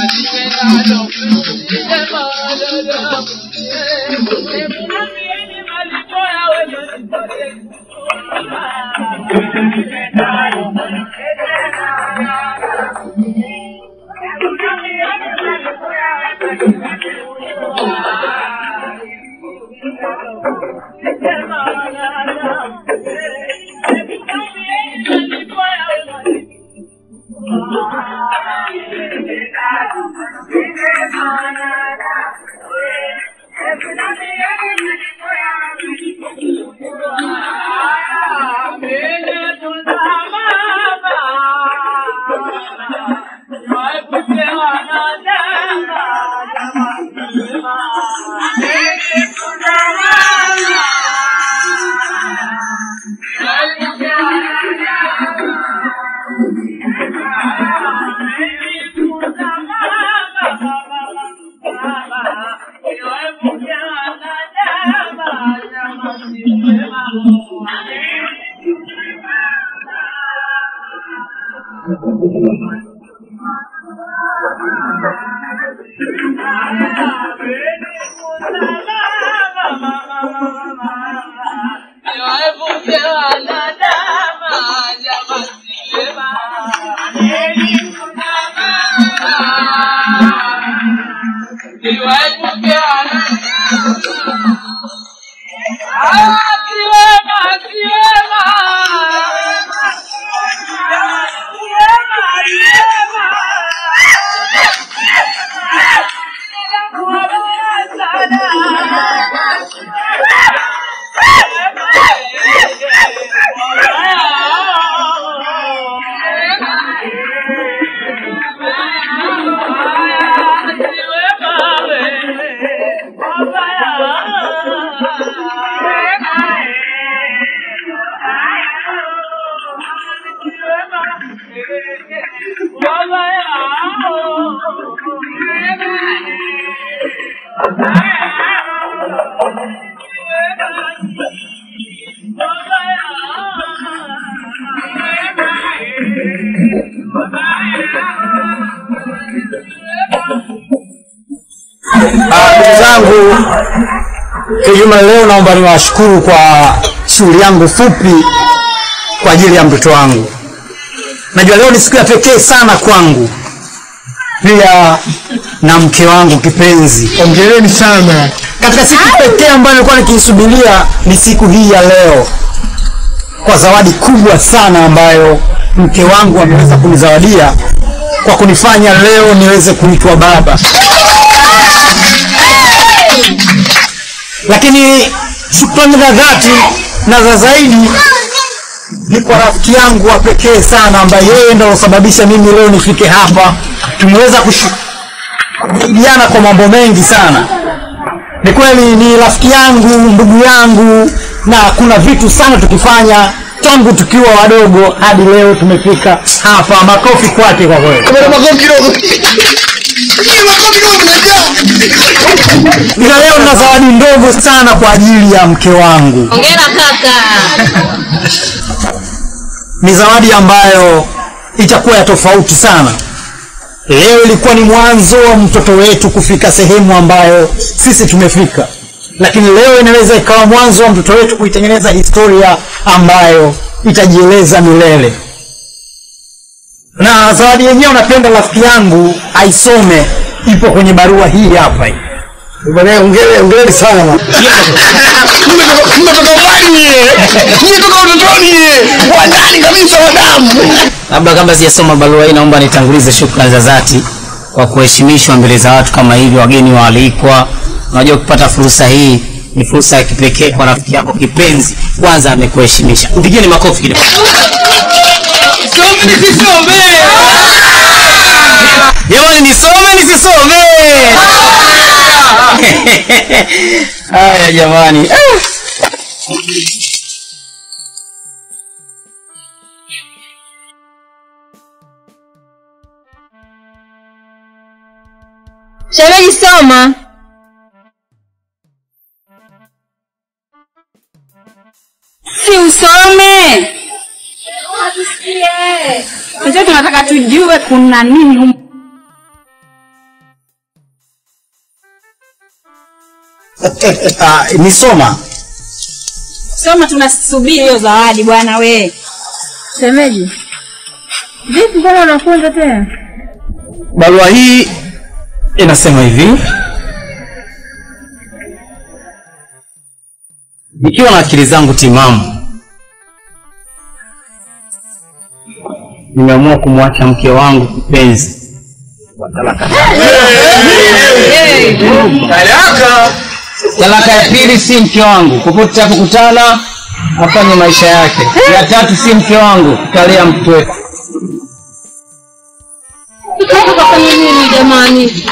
Ndugu zangu, kijuma leo naomba niwashukuru kwa shughuli yangu fupi kwa ajili ya mtoto wangu. Najua leo ni siku ya pekee sana kwangu, pia na mke wangu kipenzi. Hongereni sana. Katika siku pekee ambayo nilikuwa nikiisubiria ni siku hii ya leo, kwa zawadi kubwa sana ambayo mke wangu ameweza kunizawadia kwa kunifanya leo niweze kuitwa baba. Lakini shukrani za dhati na za zaidi ni kwa rafiki yangu wa pekee sana ambaye yeye ndo alosababisha mimi leo nifike hapa. Tumeweza kusaidiana kwa mambo mengi sana. Ni kweli ni rafiki yangu, ndugu yangu, na kuna vitu sana tukifanya tangu tukiwa wadogo hadi leo tumefika hapa. Makofi kwake kwa kweli. Makofi kidogo. Ila leo nina zawadi ndogo sana kwa ajili ya mke wangu. Hongera kaka. Ni zawadi ambayo itakuwa ya tofauti sana. Leo ilikuwa ni mwanzo wa mtoto wetu kufika sehemu ambayo sisi tumefika, lakini leo inaweza ikawa mwanzo wa mtoto wetu kuitengeneza historia ambayo itajieleza milele. Na zawadi yenyewe napenda rafiki yangu aisome, ipo kwenye barua hii hapa hii. Bwana, hongere hongere sana. Mmetoka mbali nyie. Mmetoka utotoni nyie. Wadani kabisa wadamu. Labda kabla sijasoma barua hii, naomba nitangulize shukrani za dhati kwa kuheshimishwa mbele za watu kama hivi, wageni waalikwa. Unajua, kupata fursa hii ni fursa ya kipekee kwa rafiki yako kipenzi. Kwanza amekuheshimisha, mpigieni makofi kidogo. Some nisisome, jamani, nisome nisisome. Haya jamani, Shemeji soma. Si usome. Sasa tunataka tujue kuna nini humu. Ah, ni Soma. Soma, tunasubiri hiyo zawadi bwana we. Shemeji, vipi mbona unafunza tena? Barua hii inasema hivi: nikiwa na akili zangu timamu, nimeamua kumwacha mke wangu kipenzi kwa talaka. Talaka ya pili si mke wangu, popote tutapokutana afanye maisha yake. Ya tatu si mke wangu, tutalea mtoto wetu. Kafanya nini jamani?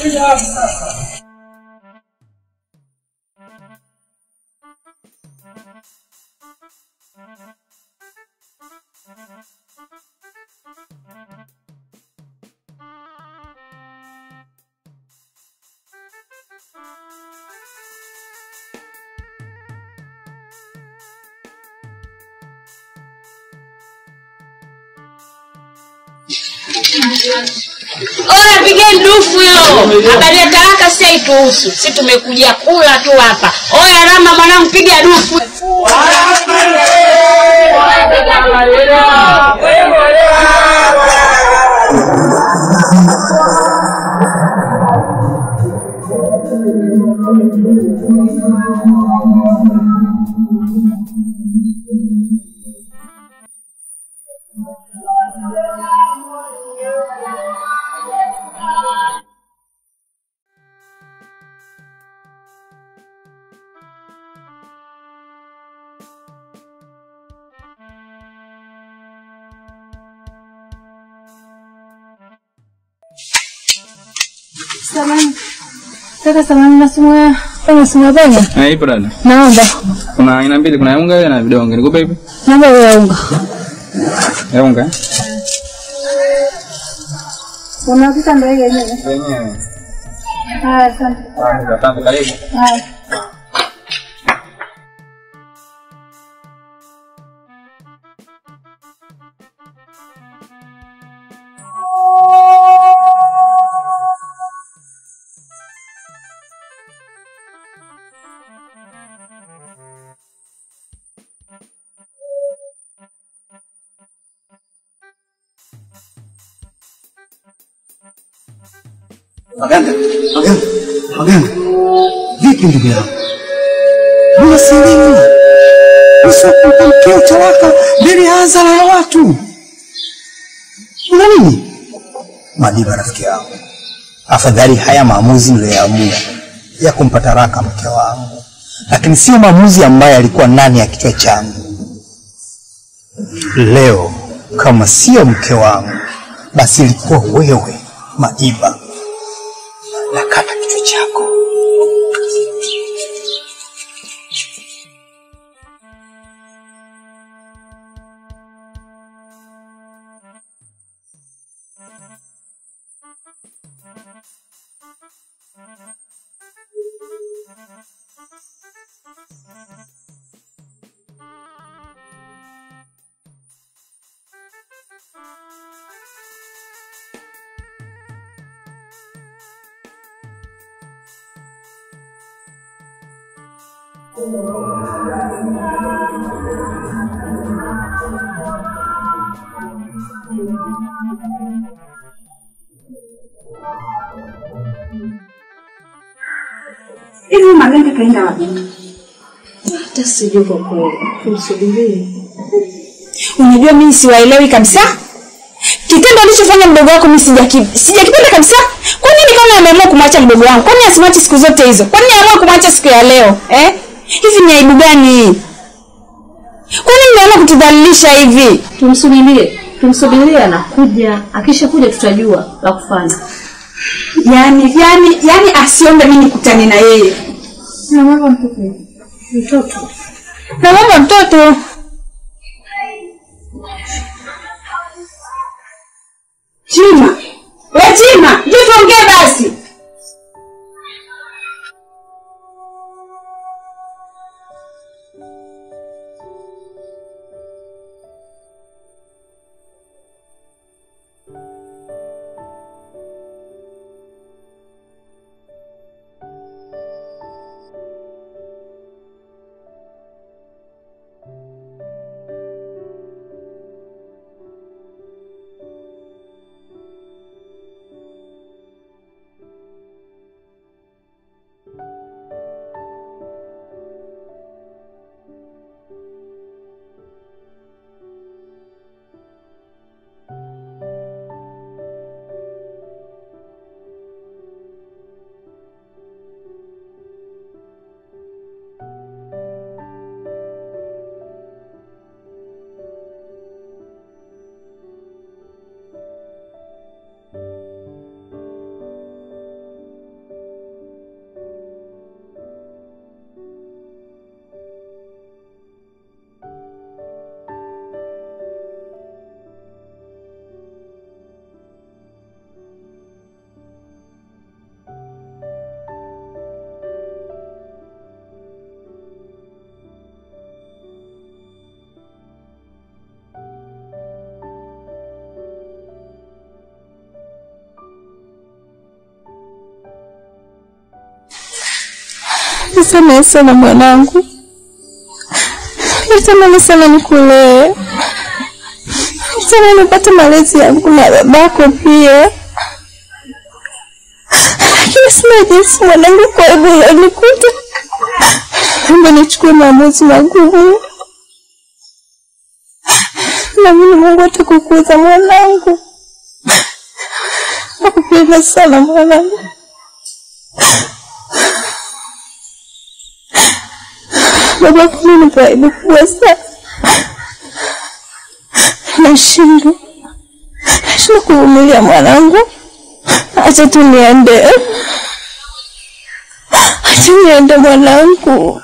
Oya, pigeni dufu hiyo. Habari ya talaka si haituhusu. Si tumekuja kula tu hapa. Oya, Rama mwanangu, piga dufu. Kaka samani nasumua unasumua penya? Eh, ipo dada. Naomba. Kuna aina mbili, kuna ya unga na vidonge. Nikupe ipi? Naomba wewe unga. Ya unga. eh? Unapika ndio hiyo yenyewe. Yenyewe. Haya, asante. Ah, asante karibu. Haya. Maganga, Maganga, Maganga, vipi ndugu yangu? Mbona sielewi? Usikumpa mkeo talaka mbele ya hadhara ya watu. Una nini? Madiba rafiki yangu, afadhali haya maamuzi niliyoamua ya kumpa talaka mke wangu, lakini sio maamuzi ambayo yalikuwa ndani ya kichwa changu. Leo kama sio mke wangu, basi ilikuwa wewe Madiba nakata kichwa chako. Hivi Maganga kaenda wapi? Hata sijui kwa kweli. Tumsubirie. Unajua mimi siwaelewi kabisa. Kitendo alichofanya mdogo wako mimi sijaki- sijakipenda kabisa. Kwa nini kama ameamua kumwacha mdogo wangu? Kwa nini asimwache siku zote hizo? Kwa nini aamua kumwacha siku ya leo? Eh? Hivi ni aibu gani hii? Kwa nini mnaamua kutudhalilisha hivi? Tumsubirie. Tumsubirie anakuja. Akisha kuja tutajua la kufanya. Yaani yaani yaani asiombe mimi nikutane na yeye. Na mama mtoto. Mtoto. Na mama mtoto. Chima. We Chima, njoo tuongee basi. Nisamehe sana mwanangu, natamani sana nikulee, natamani nipate malezi yangu na babako pia, lakini sina jinsi mwanangu, kwa hivyo ilonikuta, naomba nichukue maamuzi magumu. Naamini Mungu atakukuza mwanangu. Nakupenda sana mwanangu. Baba mimi ni aibu kubwa sana. Nashindwa. Nashindwa kuvumilia mwanangu. Acha tu niende. Acha niende mwanangu.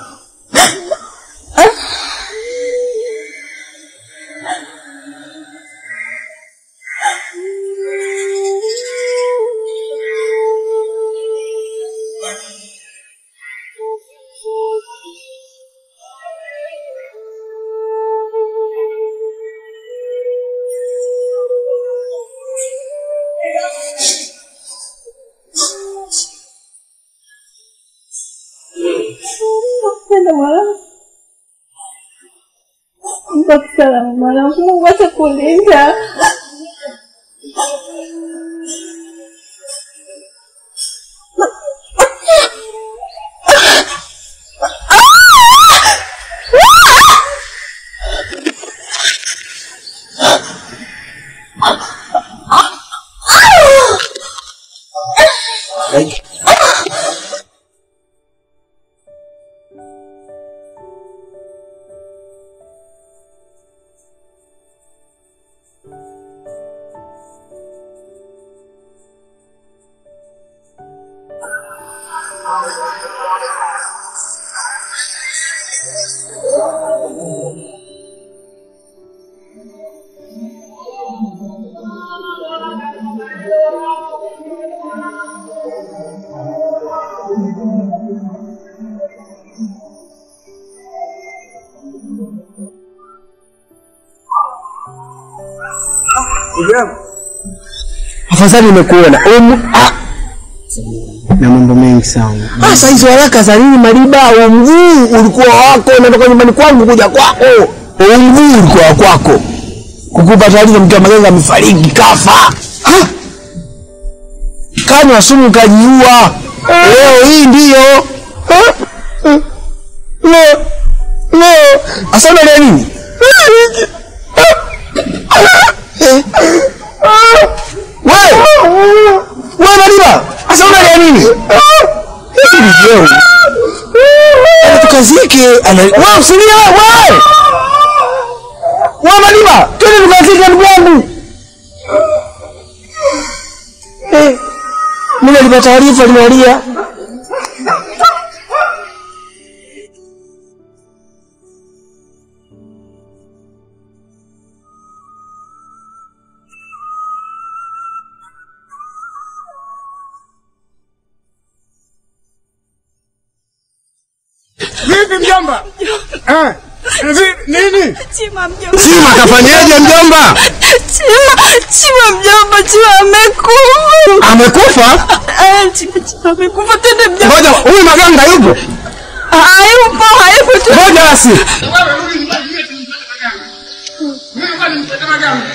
Napenda mwanangu. Mbaki salama mwanangu. Mungu atakulinda. Afadhali nimekuona. Umu ah. Na mambo mengi sana. Sasa hizo haraka za nini Mariba? Huu mguu ulikuwa wako, natoka nyumbani kwangu kuja kwako. Huu mguu ulikuwa wa kwako. Kukupa taarifa mke wa Magenga amefariki kafa. Ah. Kanywa sumu kajiua. Leo hii ndio. Ah. Ah. Leo. Leo. Asa unalia nini? Eh. Wewe! Wewe Mariba, sasa unalia nini? Hivi ni vyeo. Ana tukazike, ana wewe usilie wewe. Wewe Mariba, twende tukazike ndugu yangu. Eh. Mimi nilipata taarifa linalia. Vipi mjomba? Eh? vi- Nini? Chima mjomba. Sima kafanyaje mjomba? Chima, Chima mjomba, Chima amekufa. Amekufa? Eh, Chima, Chima amekufa. Tende mjomba. Ngoja, huyu Maganga yupo? Hayupo, hayupo tu. Ngoja basi. Wewe rudi nyumbani, mimi tumpate maganga. Mimi kwani nimpate maganga.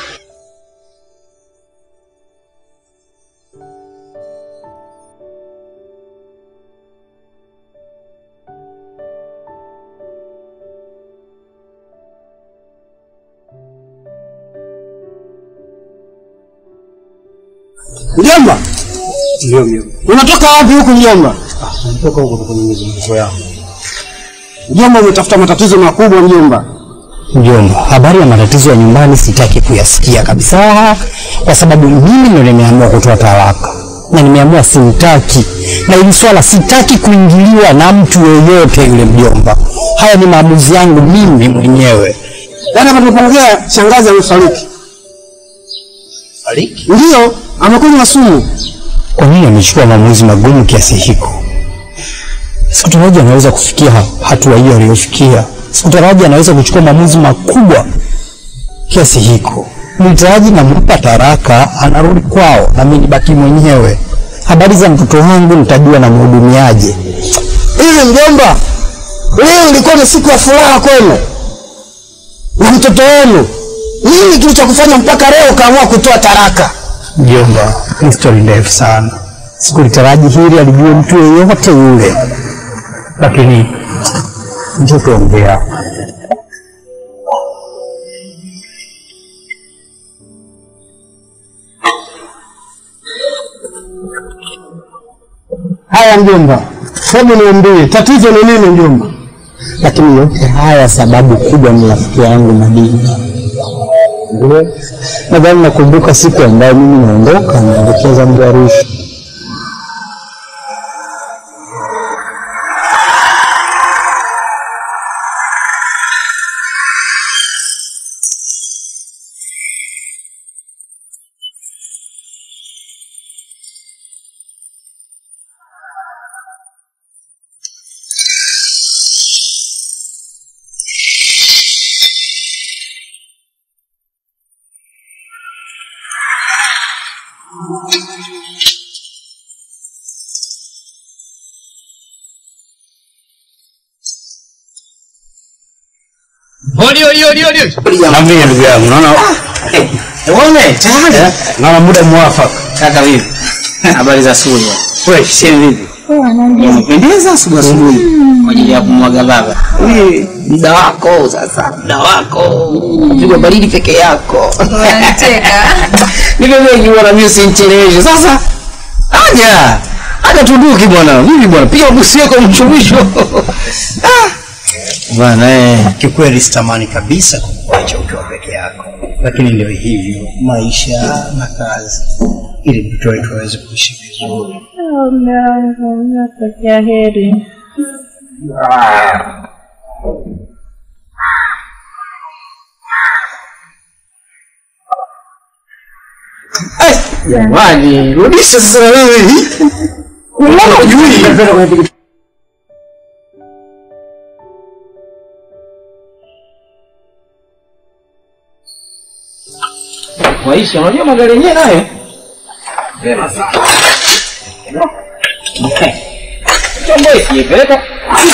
Mjomba? Ndio mjomba. Unatoka wapi huku mjomba? Natoka huko kwenye mizunguko yangu. Mjomba umetafuta matatizo makubwa mjomba. Mjomba, habari ya matatizo ya nyumbani sitaki kuyasikia kabisa, kwa sababu mimi ndo nimeamua kutoa talaka na nimeamua simtaki, na hili swala sitaki kuingiliwa na mtu yoyote yule. Mjomba, haya ni maamuzi yangu mimi mwenyewe. Yaani hapa tunapongea shangazi amefariki. Fariki? Ndio, amekunywa sumu. Kwa nini amechukua maamuzi magumu kiasi hiko? Sikutaraji anaweza kufikia ha- hatua hiyo aliyofikia. Sikutaraji anaweza kuchukua maamuzi makubwa kiasi hiko. Nilitaraji nampa taraka, anarudi kwao, na mimi nibaki mwenyewe. Habari za mtoto wangu nitajua namhudumiaje. Hivi mjomba, leo ilikuwa ni siku ya furaha kwenu na mtoto wenu. Nini kilichokufanya mpaka leo ukaamua kutoa taraka? Mjomba, ni stori ndefu sana. Sikulitaraji hili alijue mtu yeyote yule, lakini njoo tuongea. Haya mjomba, hebu niambie tatizo ni nini mjomba? Lakini yote haya sababu kubwa ni rafiki yangu Madini. Nadhani nakumbuka siku ambayo mimi naondoka naelekeza mji Arusha. Hodi hodi hodi hodi. Naambia ndugu yangu, naona Uone tayari. naona muda mwafaka. Kaka vipi? Habari za asubuhi. Fresh. Shem vipi? Umependeza asubuhi asubuhi kwa ajili ya kumwaga baba. Hii muda wako sasa, muda wako. Piga baridi peke yako. Unacheka. Niko wengi bwana mimi usinicheleweshe. Sasa aja. Aja tuduki bwana. Vipi bwana? Piga busi yako mchumisho. Ah. Bwana eh. Kikweli sitamani kabisa kukuacha ukiwa peke yako, lakini ndio hivyo maisha na kazi, ili mtoto wetu aweze kuishi vizuri. Nakutakia heri. Jamani, rudisha sasa na wewe. Unajui? Maisha, unajua magari yenyewe nayo Vyema sana. Chombo hiki peleka.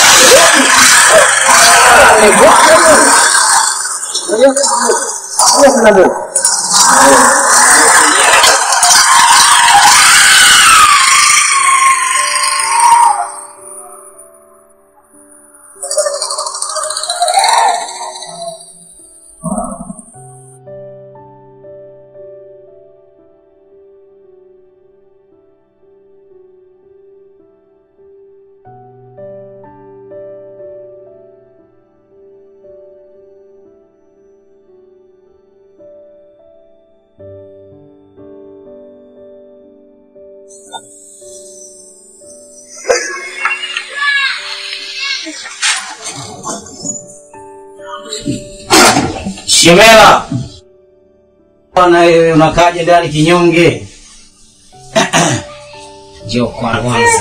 Shemela. Bwana wewe unakaje ndani kinyonge? Njoo kwa kwanza.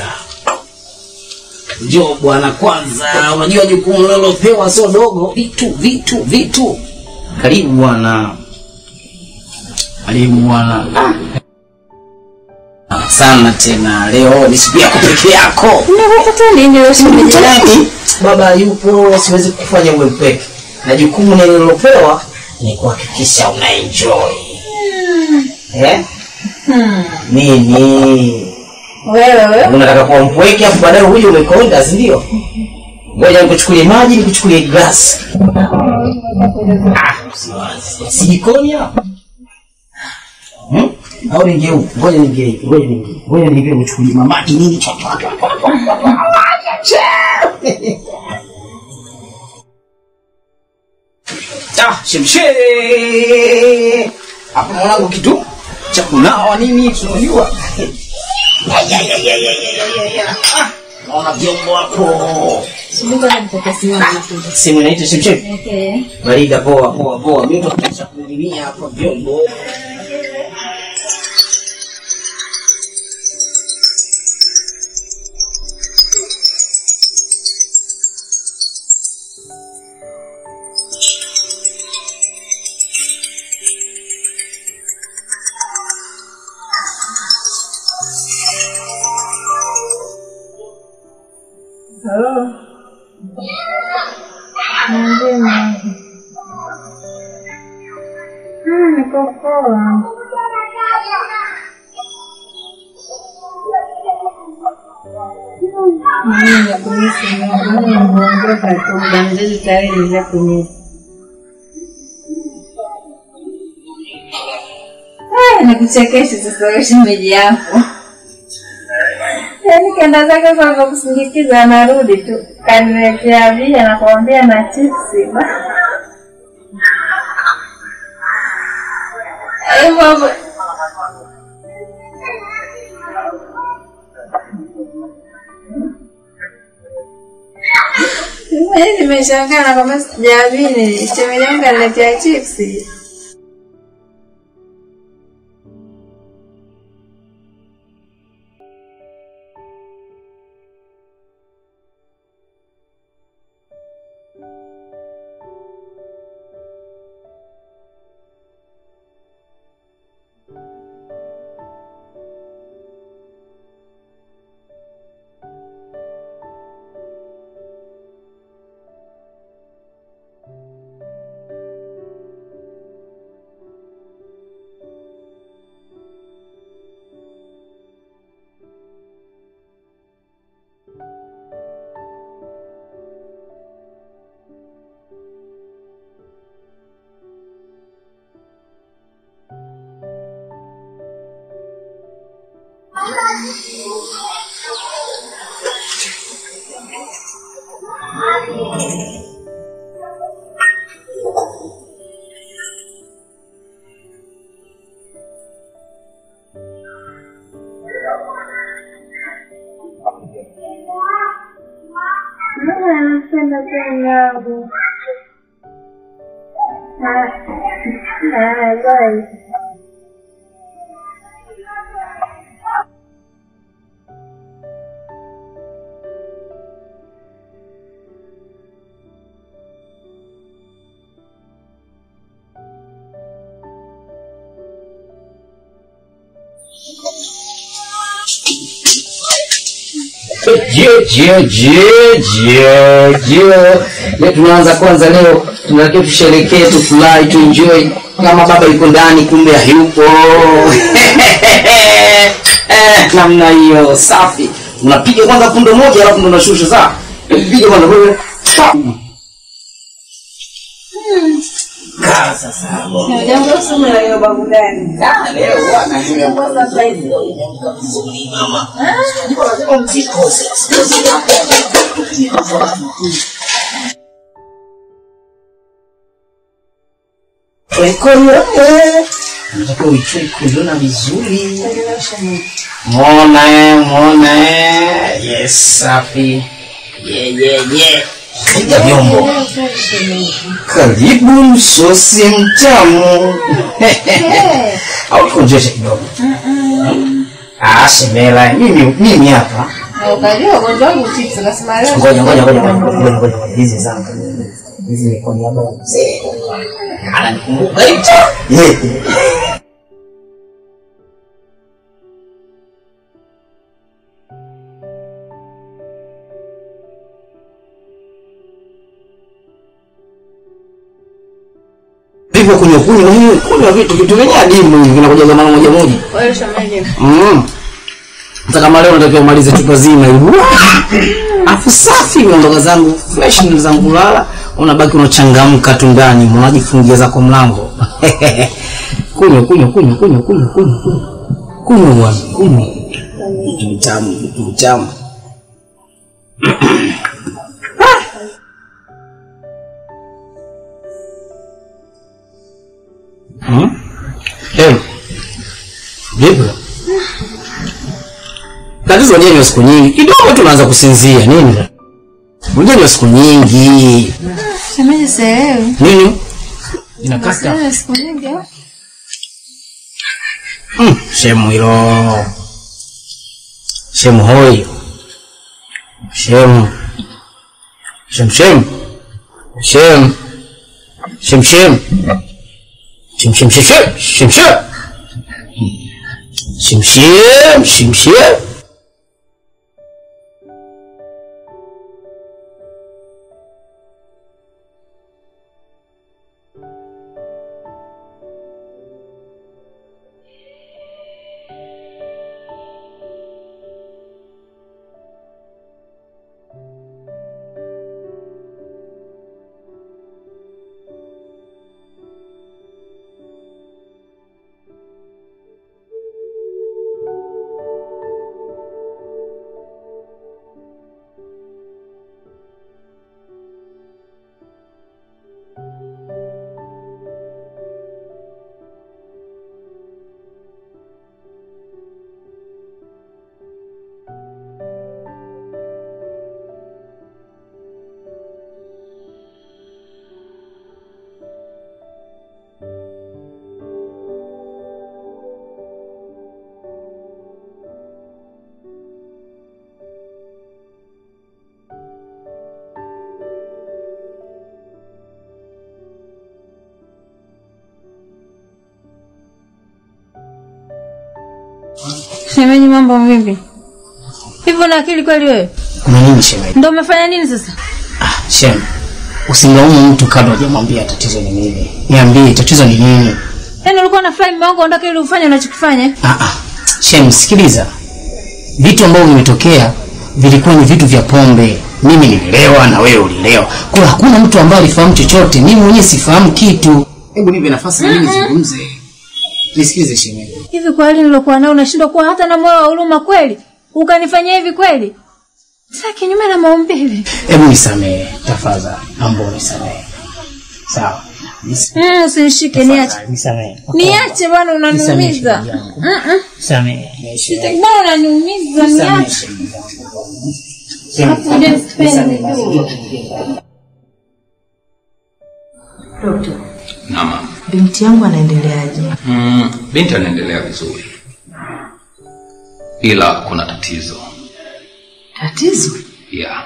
Njoo bwana kwanza. Unajua jukumu unalopewa sio dogo. Vitu, vitu, vitu. Karibu bwana. Karibu bwana. Ah, Sana tena leo ni siku yako peke yako. Unapata nini leo shemeji yangu? Mtani, baba yupo, siwezi kufanya uwe mpeke, na jukumu nililopewa ni kuhakikisha una enjoy eh? Nini Wewe wewe. unataka kuwa mpweke afu baadaye huyu umekonda, si ndio? Ngoja nikuchukulie maji, nikuchukulie glasi. Ah, usiwazi. si jikoni hapa Hmm? Au ningie huku? Ngoja ningie hivi, ngoja ningie, ngoja ningie nikuchukulie maji nini chapa Ah, shemshe. Hapo mwanangu kitu cha kunawa nini tunajua. Ay, ay, ay, ay, ay, ay, ay, ay. Ah, Naona vyombo hapo. Simu inaitwa shemshe. Okay. Barida poa poa poa. Mimi ndo kisha kulimia hapa vyombo. Nikuchekeshe sasa wewe shemeji yako. Yaani kenda zake kwa kusindikiza anarudi tu. Kaniletea bia na kuambia na chipsi. Eh, mama. Mimi nimeshangaa na kama sijaamini. Shemeji yangu kaniletea chipsi. Mama anapenda pengabu. Ah, ah, bye. Je, je, je, je, je. Leo tunaanza kwanza leo tunatakiwa tusherekee tufurahi tuenjoy kama baba yuko ndani kumbe hayupo eh, namna hiyo safi unapiga kwanza pundo moja alafu ndo unashusha saa piga kwanza wewe kaa sasa Jambo sana la hiyo babu gani? Ah, leo bwana Unatakiwa uichue kuiona vizuri. Mwona eh, mwona eh. Yes, safi. Ye ye ye. Piga vyombo. Karibu msosi mtamu. Au konjesha kidogo. Ah, semela. Mimi mimi hapa. Na ukajua ugonjwa wangu chips nasema leo. Ngoja ngoja ngoja ngoja ngoja ngoja ngoja. Hizi zangu. Hizi ni kwa niaba ya mzee. Ananikumbuka hicho. Yeah. Vipo kunywa kunywa hiyo kunywa vitu vitu vyenye adimu hivi vinakuja mara moja moja. Kwa hiyo shemeji. Mm. Hata kama leo natakiwa umalize chupa zima hivi. Afu safi unaondoka zangu fresh ndio zangu lala, unabaki unachangamka tu ndani, unajifungia zako mlango. kunywa kunywa kunywa kunywa kunywa kunywa. kunywa. Kunywa bwana, kunywa. Vitu vitamu, vitu vitamu. Hmm? Hey. Vipi? Tatizo wenyewe ni siku nyingi. Kidogo tu unaanza kusinzia. Nini? Unajua ni siku nyingi. Shemeji sielewi. Nini? Inakata. Sielewi siku nyingi. au? Mm, shemu hilo. Shemu hoi. Shemu. Shem shem. Shem. Shem shem. Shem shem shem shem. Shem shem. Shem shem. Shem shem. Shemeji, mambo vipi? Hivyo na akili kweli wewe? Kuna nini shemeji? Ndio umefanya nini sasa? Shem, usimlaumu mtu kabla hujamwambia tatizo ni nini. Niambie tatizo ni nini? Yaani ulikuwa na fly mume wangu aondoke ili ufanye unachokifanya? Ah ah. Shem, sikiliza. Vitu ambavyo vimetokea vilikuwa ni vitu vya pombe. Mimi nililewa na wewe ulilewa. Kwa hiyo hakuna mtu ambaye alifahamu chochote. Mimi mwenyewe sifahamu kitu. Hebu nipe nafasi na mimi nizungumze. Nisikilize shemeji. Hivi kwa hali nilokuwa nayo unashindwa kuwa hata na moyo wa huruma kweli? Ukanifanyia hivi kweli? Sasa kinyume na maumbile. Hebu nisamehe tafadhali. Naomba unisamehe. Sawa. Nis- Mm, usinishike niache. tafadhali, Nisamehe. Niache bwana Nisamehe unaniumiza. shemeji yangu. Mm. -mm. Nisamehe. Nisamehe. Bwana unaniumiza Nisamehe niache. shemeji yangu. Alafu uje sipendi tu. Naam. Binti yangu anaendeleaje? Mm, binti anaendelea vizuri, ila kuna tatizo Tatizo? yeah.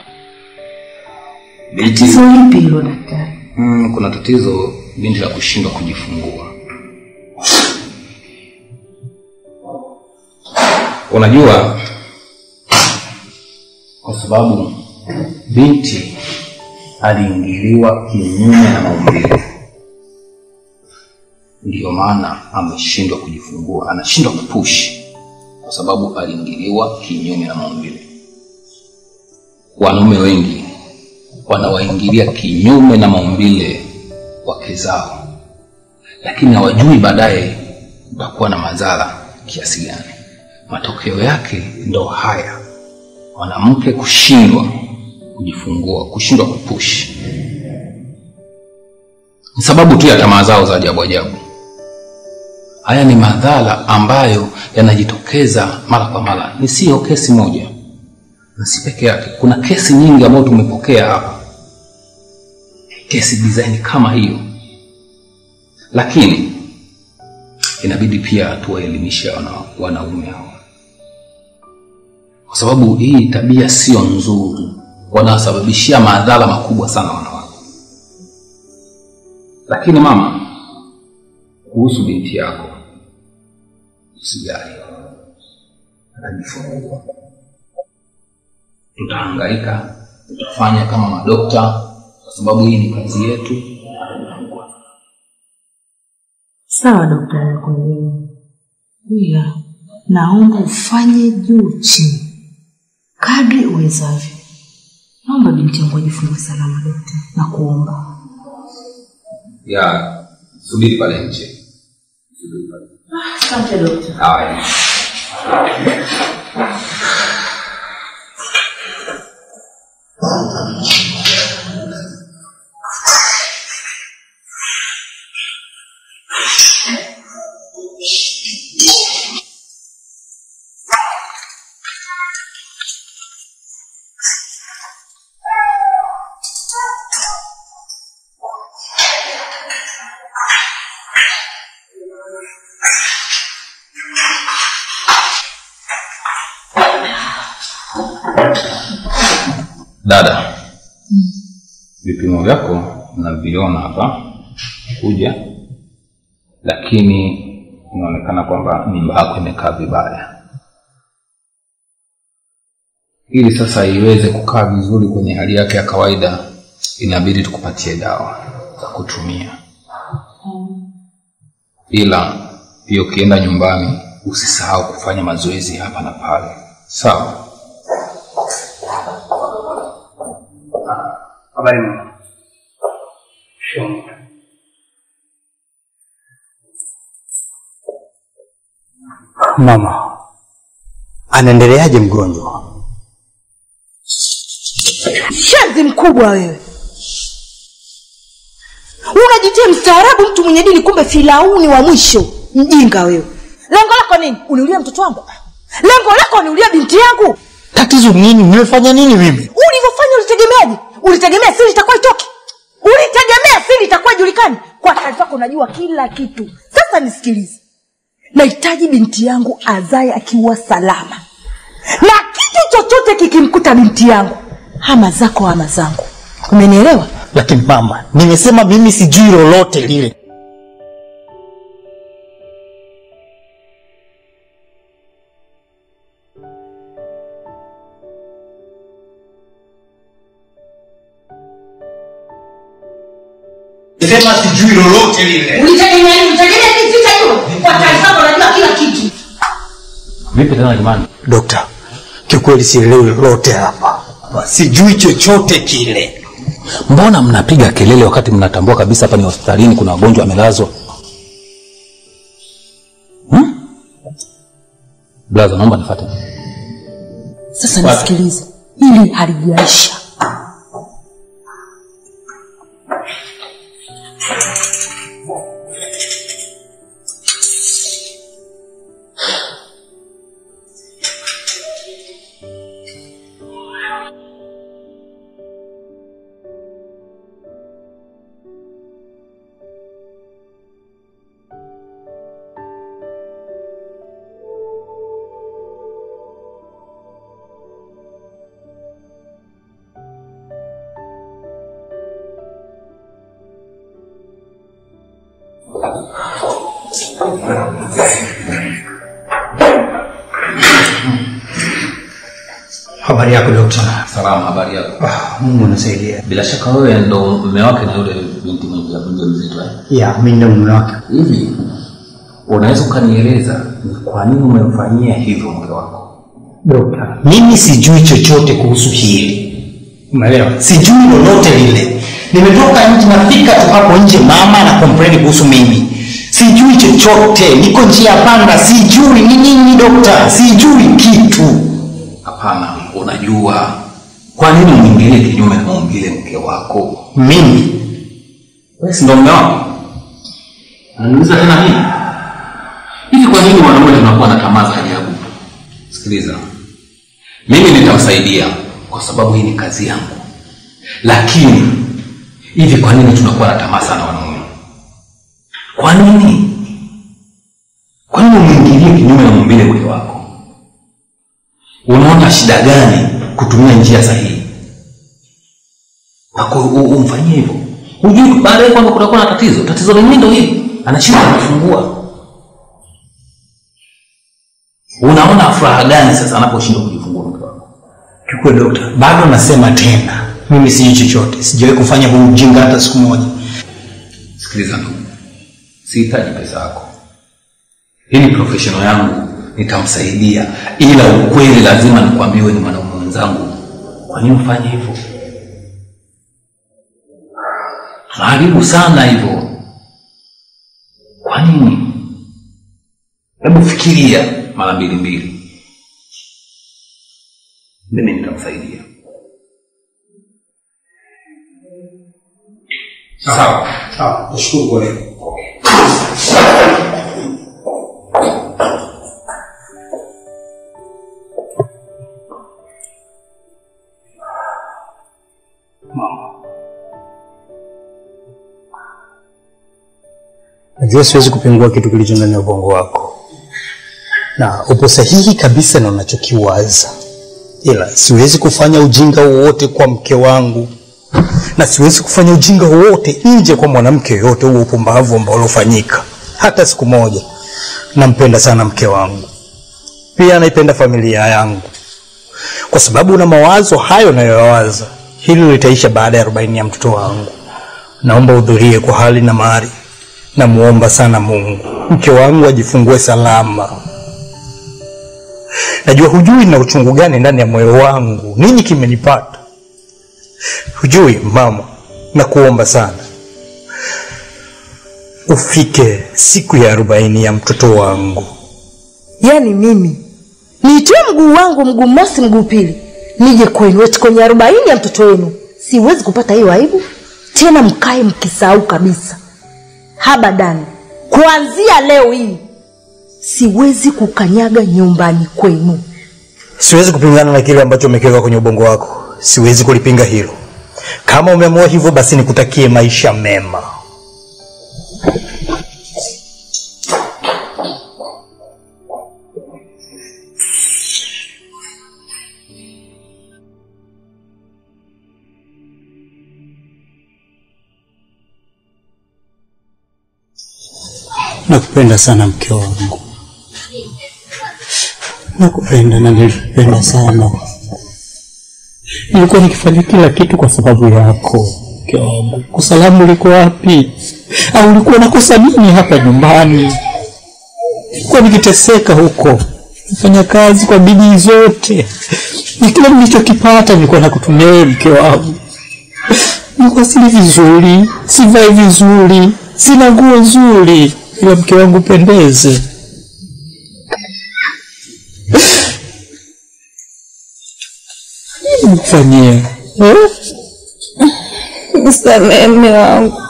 Binti, Tatizo lipi hilo daktari? mm, kuna tatizo binti la kushindwa kujifungua. Unajua, kwa sababu binti aliingiliwa kinyume na maumbile, ndiyo maana ameshindwa kujifungua, anashindwa kupush kwa sababu aliingiliwa kinyume na maumbile. Wanaume wengi wanawaingilia kinyume na maumbile wake zao, lakini hawajui baadaye utakuwa na madhara kiasi gani. Matokeo yake ndo haya, mwanamke kushindwa kujifungua, kushindwa kupush, ni sababu tu ya tamaa zao za ajabu ajabu. Haya ni madhara ambayo yanajitokeza mara kwa mara, ni siyo kesi moja na si peke yake. Kuna kesi nyingi ambazo tumepokea hapa, kesi design kama hiyo, lakini inabidi pia tuwaelimishe wana, wanaume hao, kwa sababu hii tabia sio nzuri, wanasababishia madhara makubwa sana wanawake. Lakini mama, kuhusu binti yako, usijali, atajifungua tutahangaika, tutafanya kama madokta, kwa sababu hii ni kazi yetu. Sawa daktari, nakuelewa. Ila naomba ufanye juu chini kadri uwezavyo. Naomba binti yangu ajifungue salama daktari, na kuomba. Ya, subiri pale nje. Subiri pale. Asante daktari. Haya. Dada, vipimo vyako naviona hapa kuja, lakini inaonekana kwamba mimba yako imekaa vibaya. Ili sasa iweze kukaa vizuri kwenye hali yake ya kawaida, inabidi tukupatie dawa za kutumia, ila pia ukienda nyumbani usisahau kufanya mazoezi hapa na pale, sawa? Habari mama. Shoni. Mama, anaendeleaje mgonjwa? Shenzi mkubwa wewe, unajitia mstaarabu, mtu mwenye dini, kumbe filauni wa mwisho. Mjinga wewe. Lengo lako nini? Uniulia mtoto wangu? Lengo lako uniulia binti yangu? Tatizo nini? Nimefanya nini mimi? Ulivyofanya ulitegemeaje? Ulitegemea siri itakuwa itoke? Ulitegemea siri itakuwa ijulikani? Kwa taarifa yako unajua kila kitu. Sasa nisikilize, nahitaji binti yangu azae akiwa salama, na kitu chochote kikimkuta binti yangu, ama zako ama zangu. Umenielewa? Lakini mama, nimesema mimi sijui lolote lile. Sema sijui lolote lile. Ulitegemea nini? Ulitegemea nini vita hiyo? Kwa taarifa yako unajua kila kitu. Vipi tena jamani? Dokta, kiukweli sielewi lolote hapa, sijui chochote kile. Mbona mnapiga kelele wakati mnatambua kabisa hapa ni hospitalini, kuna wagonjwa wamelazwa? Hmm? Blaza, naomba nifuate. Sasa nisikilize, hili halijaisha. Habari yako dokta? Salama, habari yako? Ah, Mungu anasaidia. Bila shaka wewe ndo mume wake na yule binti mwenye mjamzito eh? Ya, mimi ndo mume wake. Hivi unaweza ukanieleza ni kwa nini umemfanyia hivyo mke wako? Dokta, mimi sijui chochote kuhusu hili, umeelewa? Sijui lolote lile. Nimetoka nje, nafika tu hapo nje, mama ana complain kuhusu mimi. Sijui chochote, niko njia panda, sijui ni nini dokta, sijui kitu. Hapana, unajua kwa nini umwingilie kinyume na maumbile mke wako? Mimi Wewe si ndo mume wako? Unaniuliza tena nini? Hivi kwa nini wanaume tunakuwa na tamaa za ajabu? Sikiliza, mimi nitamsaidia kwa sababu hii ni kazi yangu, lakini hivi kwa nini tunakuwa na tamaa sana wanaume? Kwa nini? Kwa nini umwingilie kinyume na maumbile mke wako? Unaona shida gani kutumia njia sahihi na ku- u- umfanyie hivyo? Hujui baadaye kwamba kutakuwa na tatizo. Tatizo lenyewe ndio hili, anashindwa kujifungua. Unaona furaha gani sasa anaposhindwa kujifungua mke wako? kikweli dokta, bado nasema tena, mimi sijui chochote, sijawahi kufanya huu ujinga hata siku moja. Sikiliza ndugu, sihitaji pesa yako. Hii ni professional yangu, nitamsaidia, ila ukweli lazima nikwambie, wewe ni mwanaume mwenzangu. Kwa nini ufanye hivyo? Tunaharibu sana hivyo. Kwa nini? Hebu fikiria mara mbili mbili. Mimi nitamsaidia. Sawa. Sawa, nashukuru kwa leo. Najua siwezi kupingua kitu kilicho ndani ya ubongo wako, na upo sahihi kabisa na unachokiwaza, ila siwezi kufanya ujinga wowote kwa mke wangu na siwezi kufanya ujinga wowote nje kwa mwanamke yoyote, huo upumbavu ambao uliofanyika hata siku moja. Nampenda sana mke wangu, pia naipenda familia yangu, kwa sababu na mawazo hayo nayoyawaza, hili litaisha baada ya arobaini ya mtoto wangu. Naomba udhurie kwa hali na mali, namuomba sana Mungu mke wangu ajifungue salama. Najua hujui na uchungu gani ndani ya moyo wangu, nini kimenipata Hujui mama, nakuomba sana ufike siku ya arobaini ya mtoto wangu. yaani mimi niitoe mguu wangu mguu mosi mguu pili nije kwenu eti kwenye arobaini ya mtoto wenu siwezi kupata hiyo aibu tena mkae mkisahau kabisa habadani kuanzia leo hii siwezi kukanyaga nyumbani kwenu Siwezi kupingana na kile ambacho umekiweka kwenye ubongo wako, siwezi kulipinga hilo. Kama umeamua hivyo, basi nikutakie maisha mema. Nakupenda sana mke wangu, nakupenda na nilikupenda sana. Nilikuwa nikifanya kila kitu kwa sababu yako, mke wangu, kosa langu liko wapi? Au ulikuwa unakosa nini hapa nyumbani? Nilikuwa nikiteseka huko, nafanya kazi kwa bidii zote, na kila nilichokipata nilikuwa nakutumia wewe, mke wangu. Nilikuwa sili vizuri, sivai vizuri, sina nguo nzuri, ila mke wangu pendeze. Nini nikufanyie eh? Nisamehe mume wangu,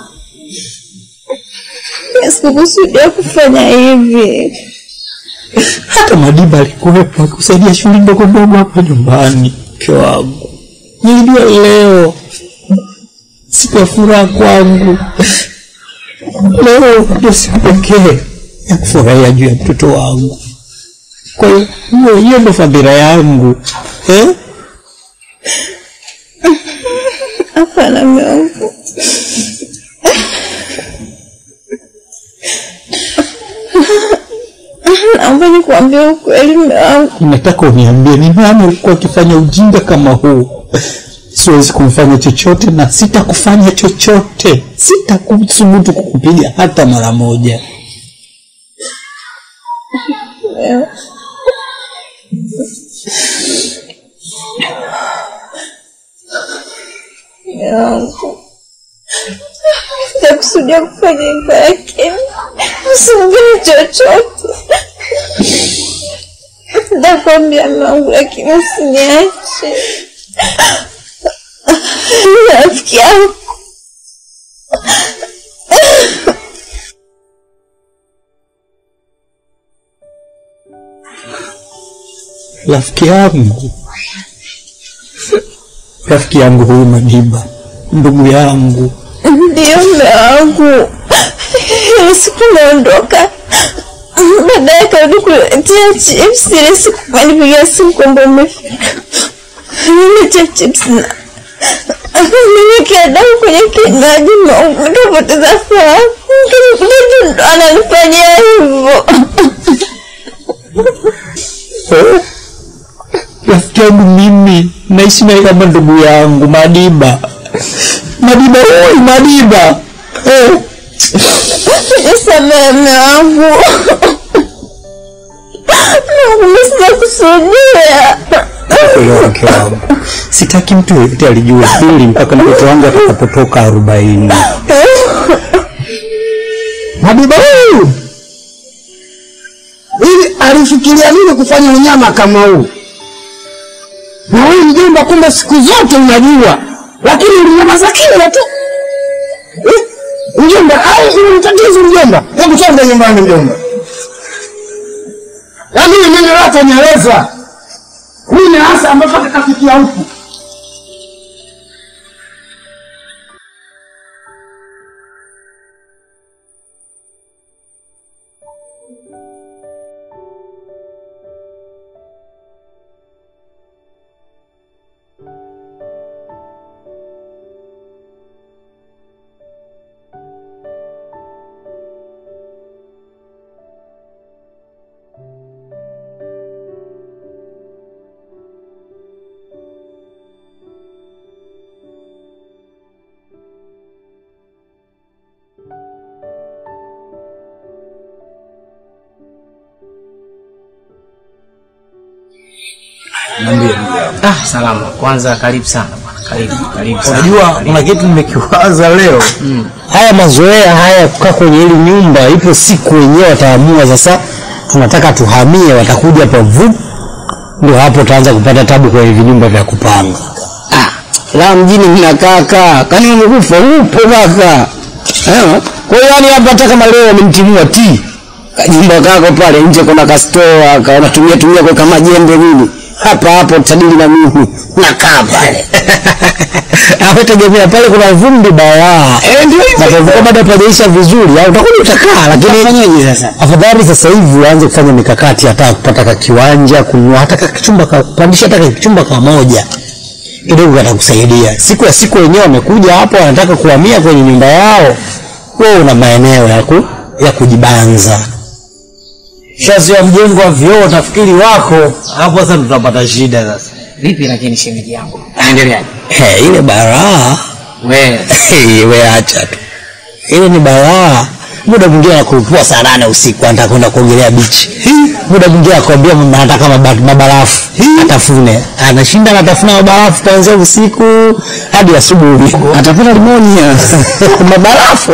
sikukusudia kufanya hivi. hata Madiba alikuwepo akikusaidia shughuli ndogo ndogo hapa nyumbani. Mke wangu, nilijua leo siku ya furaha kwangu, leo ndio siku pekee ya kufurahia juu ya mtoto wangu. Kwa hiyo hiyo hiyo ndo fadhila yangu eh? Hapana mume wangu, naomba nikuambie ukweli mume wangu. Nataka uniambie ni nani alikuwa akifanya ujinga kama huu. Siwezi kumfanya chochote na sitakufanya chochote, sitakuthubutu kukupiga hata mara moja. Mume mume wangu, sitakusudia kufanya hivyo, lakini usiongee chochote. Nitakwambia mume wangu, lakini usiniache. Ni rafiki yangu. Rafiki yangu, rafiki yangu huyu Madiba, ndugu yangu, Ndiyo mume wangu, ile siku naondoka, baadaye karudi kuletea chips. Ile siku kanipigia simu kwamba umefika, niletea chips na nimekea damu kwenye kinywaji, mume wangu, nikapoteza fahamu. Mtu ndo ananifanyia hivyo. Eh? rafiki yangu mimi naishi naye kama ndugu yangu Madiba, Madiba oi, Madiba eh? Nisamehe mume wangu, Mungu, sijakusudia. Elewa mke wangu, sitaki mtu yeyote alijue hili mpaka mtoto wangu atakapotoka arobaini. Madiba huyu ili alifikiria nini kufanya unyama kama huu? Na wewe mjomba, kumbe siku zote unajua, lakini ulinyamaza kimya tu. Eh, Mjomba, au una tatizo mjomba? Hebu twende nyumbani mjomba. Yaani mimi neno lako nieleza. Nini hasa ambacho kakafikia huku? Ah, salama. Kwanza karibu sana bwana. Karibu, karibu sana. Unajua kuna kitu nimekiwaza leo. Haya mazoea haya ya kukaa kwenye hili nyumba, ipo siku wenyewe wataamua sasa, tunataka tuhamie, watakuja hapa vup, ndio hapo utaanza kupata tabu kwenye vinyumba vya kupanga. la mjini mnakaa kaa kani umekufa upo kaka Eh, kwa hiyo yani hapa hata kama leo wamemtimua ti kajumba kako pale nje kuna kastoa ka unatumia tumia kwa kama jembe nini hapa hapo tadili na mimi nakaa pale Hapo tegemea pale kuna vumbi balaa. Eh, ndio hivyo. Na kwa hivyo bado hapajaisha vizuri, au utakuja utakaa, lakini Utafanyaje sasa? Afadhali sasa hivi uanze kufanya mikakati hata kupata ka kiwanja, kununua hata ka kichumba ka kupandisha hata ka kichumba kamoja. Kidogo katakusaidia. Siku ya siku wenyewe wamekuja hapo wanataka kuhamia kwenye nyumba yao. Wewe una maeneo ya ku, ya kujibanza. Shazi ya mjengo wa vioo utafikiri wako, hapo sasa tutapata shida sasa. Vipi lakini shemeji yangu? Naendeleaje? He, ile baraa we Hey, we acha tu ile ni balaa muda mwingine anakurupua saa nane usiku anataka kwenda kuogelea bichi muda mwingine akwambia mama anataka maba- mabarafu atafune anashinda anatafuna mabarafu kuanzia usiku hadi asubuhi atapata limonia mabarafu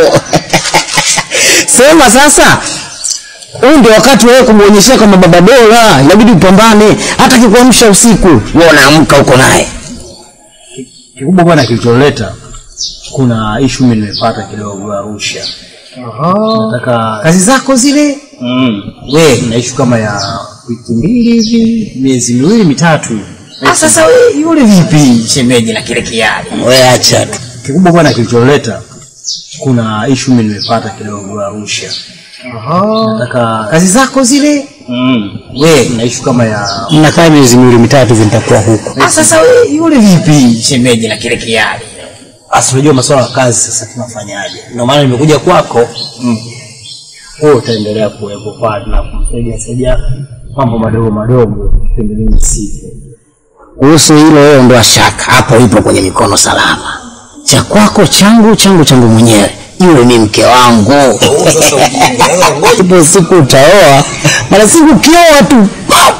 sema sasa huu ndio wakati wewe kumwonyeshea kwamba baba bora inabidi upambane hata kikuamsha usiku wewe unaamka huko naye kikubwa bwana kilicholeta kuna ishu mimi nimepata kidogo Arusha nataka kazi zako zile mm. we na ishu kama ya wiki mbili hivi miezi miwili mitatu hivi. Ah, sasa we yule vipi shemeji na kile kiali we acha tu kikubwa bwana kilicholeta kuna ishu mimi nimepata kidogo Arusha nataka kazi zako zile mm. we na ishu kama ya mnakaa miezi miwili mitatu hivi nitakuwa huko ah, sasa we yule vipi shemeji na kile kiali Asi unajua masuala ya kazi sasa tunafanyaje? Ndio maana nimekuja kwako. Mm. Wewe utaendelea kuwepo pale na kumsaidia saidia mambo madogo madogo kipindi mimi sipo. kuhusu hilo wewe ondoa shaka hapo ipo kwenye mikono salama cha kwako changu changu changu mwenyewe yule ni mke wangu ipo siku utaoa mara siku ukioa tu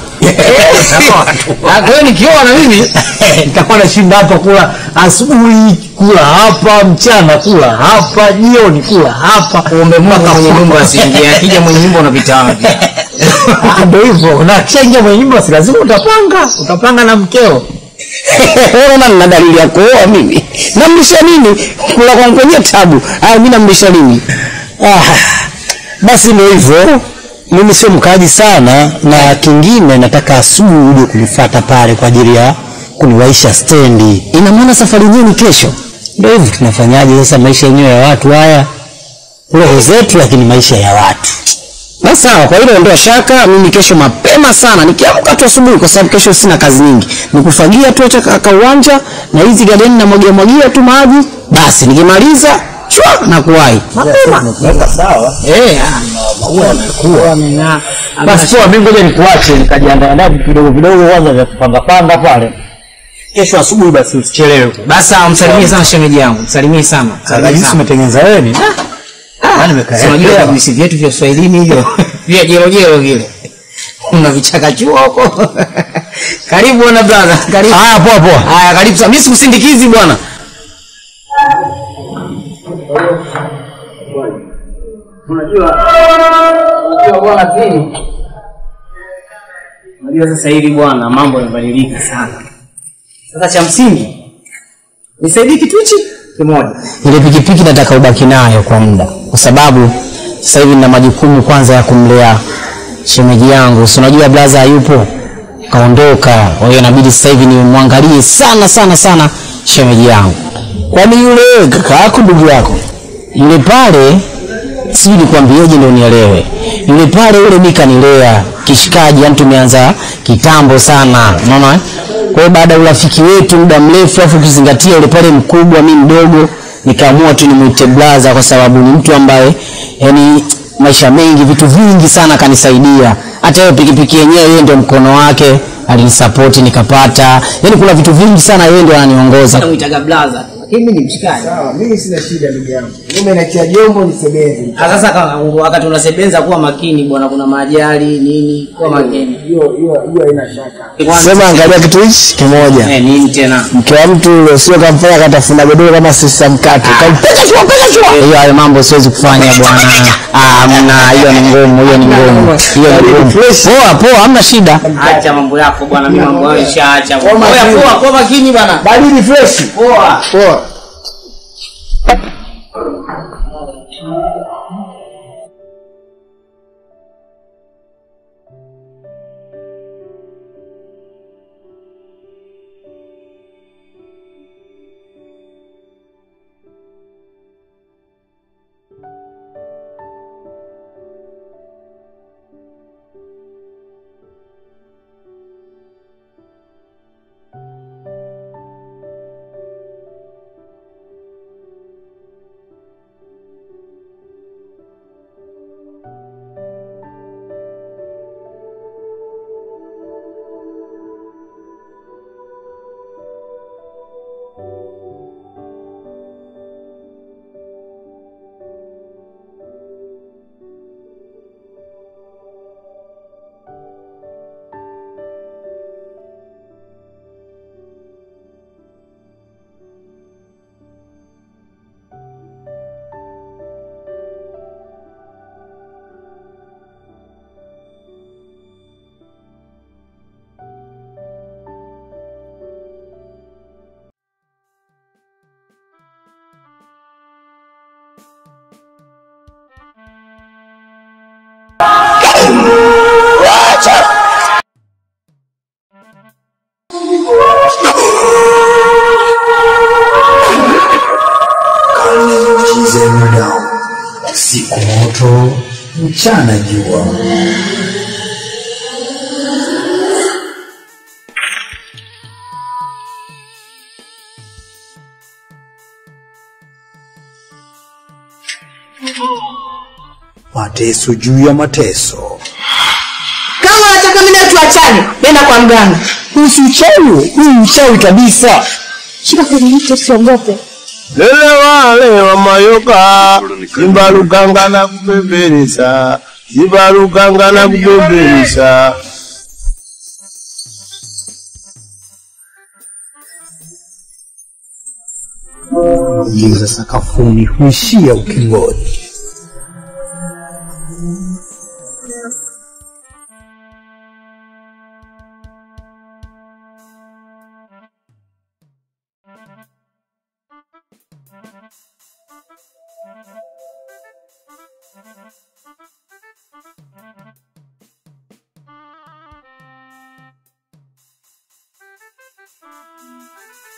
Kwa nikioa na mimi nitakuwa nashinda hapa kula asubuhi kula hapa mchana kula hapa jioni kula hapa umemwaka mwenye nyumba asiingie akija mwenye nyumba unapita wapi Ah, ndio hivyo na kishaingia mwenye nyumba si lazima utapanga utapanga na mkeo unaona nina dalili ya kuoa mimi namlisha nini kula kwangu kwenye tabu aya mi namlisha nini ah, basi ndio hivyo mimi sio mkaaji sana na kingine nataka asubuhi uje kunifata pale kwa ajili ya kuniwaisha stendi ina maana safari yenyewe ni kesho ndio hivyo tunafanyaje sasa maisha yenyewe ya watu haya roho zetu lakini maisha ya watu na sawa kwa hilo ondoa shaka mimi kesho mapema sana nikiamka tu asubuhi kwa sababu kesho sina kazi nyingi nikufagia tu acha ka- kauwanja na hizi gadeni na mwagia mwagia tu maji basi nikimaliza chwa na kuwahi mapema sawa. eh basi poa mimi ngoja nikuache nikajiandaa ndaa vitu vidogo vidogo kwanza vya kupanga panga pale kesho asubuhi basi usichelewe basi sawa, msalimie sana shemeji yangu msalimie sana Msalimie jinsi sana. umetengeneza wewe ni Yaani Si unajua nimekaekea. visi vyetu vya Swahilini hivyo vya jerojero vile una vichakachua huko karibu bwana brother karibu haya poa poa haya karibu sana mimi sikusindikizi bwana unajua unajua bwana pili unajua sasa hivi bwana mambo yamebadilika sana sasa cha msingi nisaidie kitu hichi kimoja ile pikipiki nataka ubaki nayo kwa muda kwa sababu sasa hivi nina majukumu kwanza ya kumlea shemeji yangu si unajua blaza hayupo kaondoka kwa hiyo inabidi sasa hivi nimwangalie sana sana sana shemeji yangu kwani yule kaka yako ndugu yako yule pale sijui nikwambieje ndio nielewe yule pale yule mi kanilea kishikaji yani tumeanza kitambo sana unaona eh? kwa hiyo baada ya urafiki wetu muda mrefu afu ukizingatia yule pale mkubwa mi mdogo nikaamua tu nimwite blaza kwa sababu ni mtu ambaye yani maisha mengi vitu vingi sana kanisaidia hata hiyo pikipiki yenyewe yeye ndio mkono wake alinisapoti nikapata yani kuna vitu vingi sana yeye ndio ananiongoza namuitaga blaza lakini mimi ni mshikaji Sawa, mimi sina shida ndugu yangu. Mimi natia jombo nisebeze. Ah, sasa kama wakati unasebenza kuwa makini bwana kuna maajali nini kuwa makini Hiyo hiyo hiyo haina shaka. sema angalia kitu hichi kimoja eh nini tena mke wa mtu ule sio kamfanya katafuna godoro kama sisa mkate kampeka chua peka chua hiyo hayo mambo siwezi kufanya bwana ah hamna hiyo ni ngumu hiyo ni ngumu hiyo ni ngumu poa poa hamna shida acha mambo yako bwana mimi mambo hayo nishaacha bwana. Oya, poa poa makini bwana Baridi fresh. poa Poa. mchana jua. Mateso juu ya mateso. kama unataka mimi na tuachane nenda kwa mganga Usi uchawi, huu uchawi kabisa. shika kwenye mti usiogope lele wale wa mayoka zimbalukanga na kupeperesa zimbalukanga na kupeperesa Giza sakafuni huishia ukingoni. Thank you.